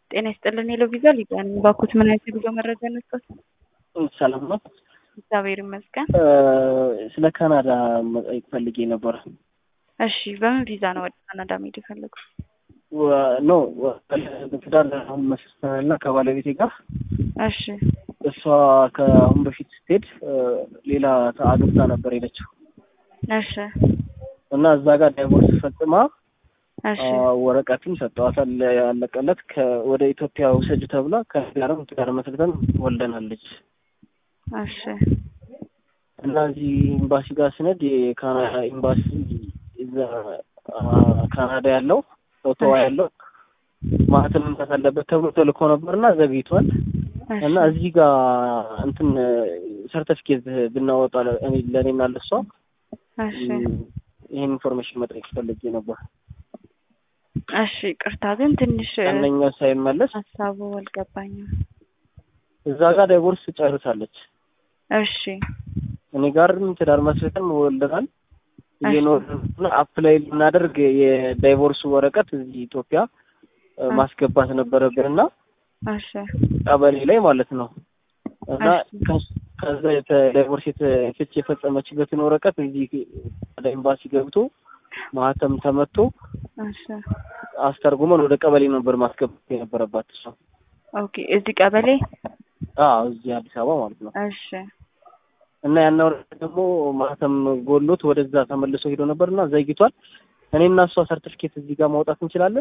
ጤና ይስጥልን ሄሎ ቪዛ ሊቢያ ነኝ። ባኩት ምን አይነት የጉዞ መረጃ ነበር? ሰላም ነው። እግዚአብሔር ይመስገን። ስለ ካናዳ መጠየቅ ፈልጌ ነበር። እሺ በምን ቪዛ ነው ወደ ካናዳ መሄድ የፈለጉት? ኖ ትዳር አሁን መስርተናልና ከባለቤቴ ጋር እሺ እሷ ከአሁን በፊት ስትሄድ ሌላ አግብታ ነበር ሄደችው እሺ እና እዛ ጋር ዳይቮርስ ፈጽማ እሺ ወረቀትም ሰጠዋታል ያለቀለት ወደ ኢትዮጵያ ውሰጅ ተብላ ከጋርም ትዳር መስርተን ወልደናል ልጅ እሺ እና እዚህ ኤምባሲ ጋር ስነድ የካናዳ ኤምባሲ እዛ ካናዳ ያለው ኦቶዋ ያለው ማህተም መምታት አለበት ተብሎ ተልኮ ነበርና ዘግይቷል። እና እዚህ ጋር እንትን ሰርተፊኬት ብናወጣ ለእኔና ለሷ እሺ ይህን ኢንፎርሜሽን መጠየቅ ፈልጌ ነበር። እሺ ቅርታ ግን ትንሽ አንደኛው ሳይመለስ ሀሳቡ አልገባኝም። እዛ ጋር ዳይቮርስ ጨርሳለች። እሺ እኔ ጋርም ትዳር መስርተን ወልደናል። እየኖርን አፕላይ ልናደርግ የዳይቮርስ ወረቀት እዚህ ኢትዮጵያ ማስገባት ነበረብን እና እሺ ቀበሌ ላይ ማለት ነው እና ከዛ ዳይቮርስ ፍች የፈጸመችበትን ወረቀት እዚህ ወደ ኤምባሲ ገብቶ ማህተም ተመቶ እሺ አስተርጉመን ወደ ቀበሌ ነበር ማስገባት የነበረባት እሷ። ኦኬ እዚህ ቀበሌ አዎ እዚህ አዲስ አበባ ማለት ነው። እሺ እና ያን ወረቀት ደግሞ ማህተም ጎሎት ወደዛ ተመልሶ ሄዶ ነበር እና ዘግይቷል። እኔና እሷ ሰርቲፊኬት እዚህ ጋር ማውጣት እንችላለን?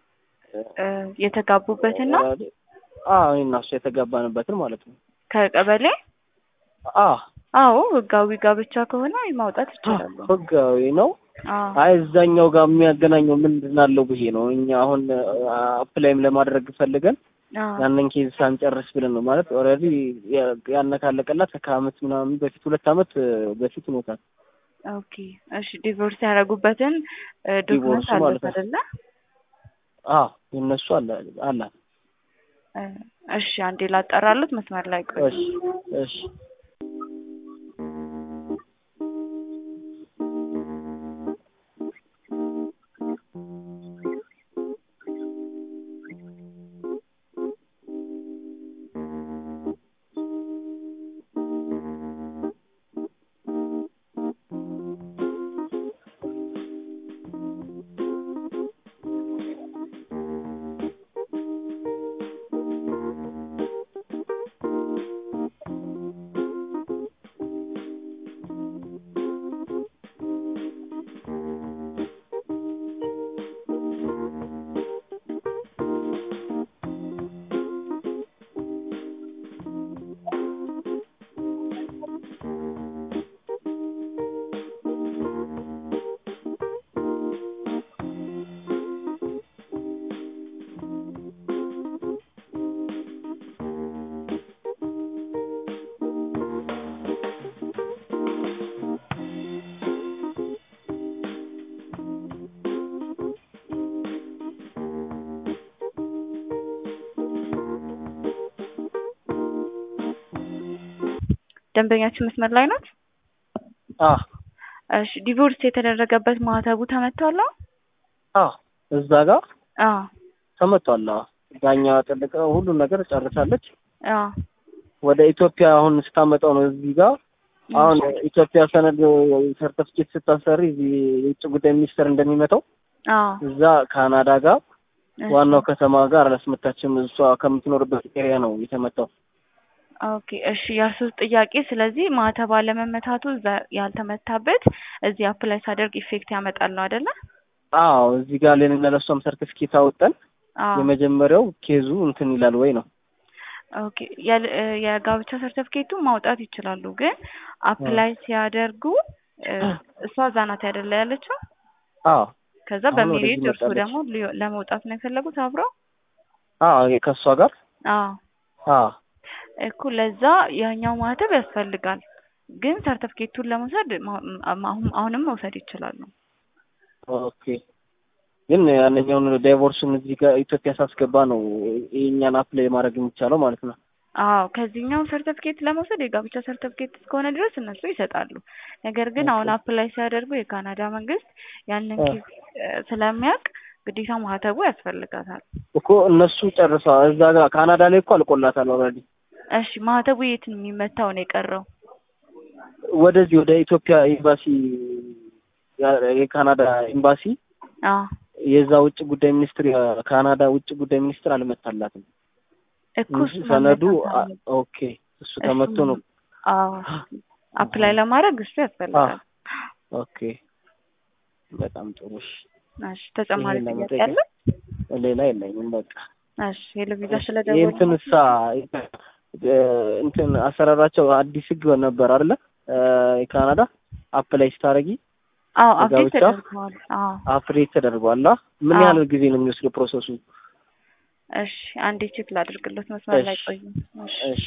የተጋቡበትን ነው? አዎ እኔና እሷ የተጋባንበትን ማለት ነው። ከቀበሌ አዎ አዎ ህጋዊ ጋብቻ ከሆነ ማውጣት ይችላሉ። ህጋዊ ነው። አዎ አይ እዛኛው ጋር የሚያገናኘው ምንድን አለው ብዬ ነው። እኛ አሁን አፕላይም ለማድረግ ፈልገን አዎ ያንን ኬዝ ሳንጨርስ ብለን ነው ማለት ኦልሬዲ ያነ ካለቀላት ከአመት ምናምን በፊት ሁለት አመት በፊት ሆኖታል። ኦኬ እሺ ዲቮርስ ያደረጉበትን ዶክመንት ዲቮርሱ አለት ማለት ነው። አይደለ? አዎ የእነሱ አለ አላት። እሺ አንዴ ላጠራሉት መስመር ላይ ቆይ። እሺ እሺ ደንበኛችን መስመር ላይ ናት? አዎ እሺ ዲቮርስ የተደረገበት ማህተቡ ተመቷል? አዎ እዛ ጋር አዎ ተመቷል። አዎ ዳኛ ጠልቀ ሁሉን ነገር ጨርሳለች። አዎ ወደ ኢትዮጵያ አሁን ስታመጣው ነው እዚህ ጋር አሁን ኢትዮጵያ ሰነድ ሰርተፍኬት ስታሰሪ እዚህ የውጭ ጉዳይ ሚኒስቴር እንደሚመጣው አዎ እዛ ካናዳ ጋር ዋናው ከተማ ጋር አላስመታችም። እሷ ከምትኖርበት ኤሪያ ነው የተመታው። ኦኬ እሺ የእርሱስ ጥያቄ ስለዚህ ማህተብ አለመመታቱ እዛ ያልተመታበት እዚህ አፕላይ ሳደርግ ኢፌክት ያመጣል ነው አይደለ? አዎ እዚህ ጋር ለኔና ለእሷም ሰርቲፊኬት አወጣን። አዎ የመጀመሪያው ኬዙ እንትን ይላል ወይ ነው ኦኬ የል- የጋብቻ ሰርተፍኬቱ ማውጣት ይችላሉ፣ ግን አፕላይ ሲያደርጉ እ እሷ እዛ ናት አይደለ ያለችው? አዎ ከዛ አሁን በሜሪጅ ወደዚህ እርሱ መጣለች። ደግሞ ሊ- ለመውጣት ነው የፈለጉት አብረው? አዎ ከእሷ ጋር አዎ አዎ እኮ ለዛ ያኛው ማህተብ ያስፈልጋል፣ ግን ሰርተፍኬቱን ለመውሰድ ማ- አሁን አሁንም መውሰድ ይችላሉ። ኦኬ ግን ያንኛውን ዳይቮርሱን እዚህ ጋር ኢትዮጵያ ሳስገባ ነው የእኛን አፕላይ ማድረግ የሚቻለው ማለት ነው። አዎ ከዚህኛው ሰርተፍኬት ለመውሰድ የጋብቻ ሰርተፍኬት እስከሆነ ድረስ እነሱ ይሰጣሉ። ነገር ግን አሁን አፕላይ ሲያደርጉ የካናዳ መንግስት ያንን ኬዝ ስለሚያውቅ ግዴታ ማህተቡ ያስፈልጋታል። እኮ እነሱ ጨርሰዋል። እዛ ጋር ካናዳ ላይ እኮ አልቆላታል ኦልሬዲ። እሺ ማህተቡ የት ነው የሚመታው ነው የቀረው? ወደዚህ ወደ ኢትዮጵያ ኤምባሲ ያ- የካናዳ ኤምባሲ አዎ የዛ ውጭ ጉዳይ ሚኒስትር የካናዳ ውጭ ጉዳይ ሚኒስትር አልመታላትም እኮ እንጂ እሱ ሰነዱ መመታት አ- አለበት። ኦኬ እሱ ተመቶ ነው። አዎ አፕላይ ለማድረግ እሱ ያስፈልጋል። ኦኬ በጣም ጥሩ። እሺ እሺ ተጨማሪ ይሄን ጥያቄ ለመጠየቅ አለ? ሌላ የለኝም። በቃ እሺ የለቪዛ ይህ ስለደወሉ እንትን እሳ እ፣ እንትን አሰራራቸው አዲስ ህግ ነበር አይደለ? እ፣ የካናዳ አፕላይ ስታረጊ አዎ እዛ አፕዴት ብቻ? ተደርገዋል። አዎ አፕዴት ተደርጓል። አ? ምን አዎ። ያህል ጊዜ ነው የሚወስደው ፕሮሰሱ? እሺ አንዴ ቼክ ላድርግሎት መስመር ላይ እሺ። ቆዩ። እሺ እሺ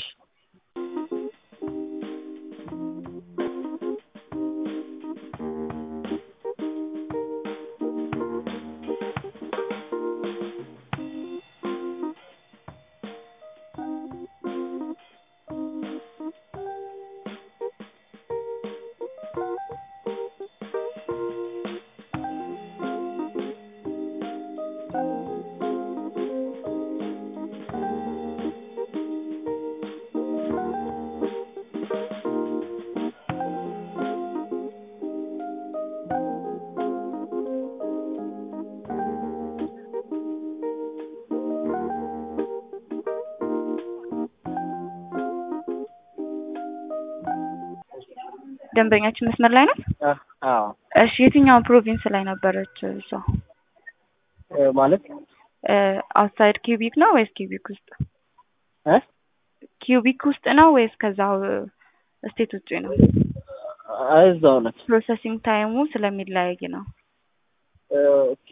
ደንበኛችን መስመር ላይ ነው። አ- አዎ እሺ የትኛው ፕሮቪንስ ላይ ነበረች እሷ? እ፣ ማለት አውትሳይድ ኪዩቢክ ነው ወይስ ኪዩቢክ ውስጥ? እ ኪዩቢክ ውስጥ ነው ወይስ ከዛው ስቴት ውጭ ነው? አ፣ እዛው ነች። ፕሮሰሲንግ ታይሙ ስለሚለያይ ነው። እ፣ ኦኬ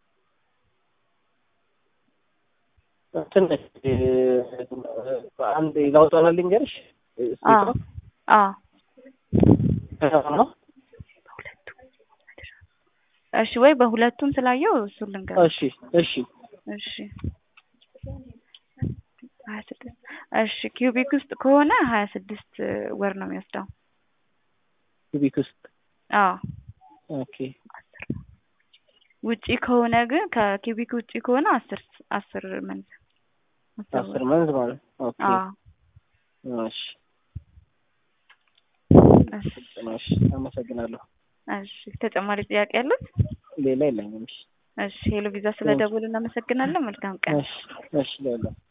እንትን ነች እ፣ አንድ ላውጣላ ልንገርሽ እ፣ አዎ ስቴቷ አዎ ከተማ ነው። እሺ ወይ በሁለቱም ስላየው እሱን ልንገር። እሺ እሺ እሺ ሀያ ስድስት እሺ ኪዩቢክ ውስጥ ከሆነ ሀያ ስድስት ወር ነው የሚወስደው። ኪቢክ ውስጥ አዎ ኦኬ ውጪ ከሆነ ግን ከኪዩቢክ ውጪ ከሆነ አስር አስር መንዝ አስር መንዝ ማለት ኦኬ አዎ እሺ እሺ እሺ አመሰግናለሁ። እሺ ተጨማሪ ጥያቄ ያሉት? ሌላ የለኝም። እሺ እሺ ሄሎ ቪዛ ስለደወሉ እናመሰግናለን። መልካም ቀን። እሺ እሺ ሌላ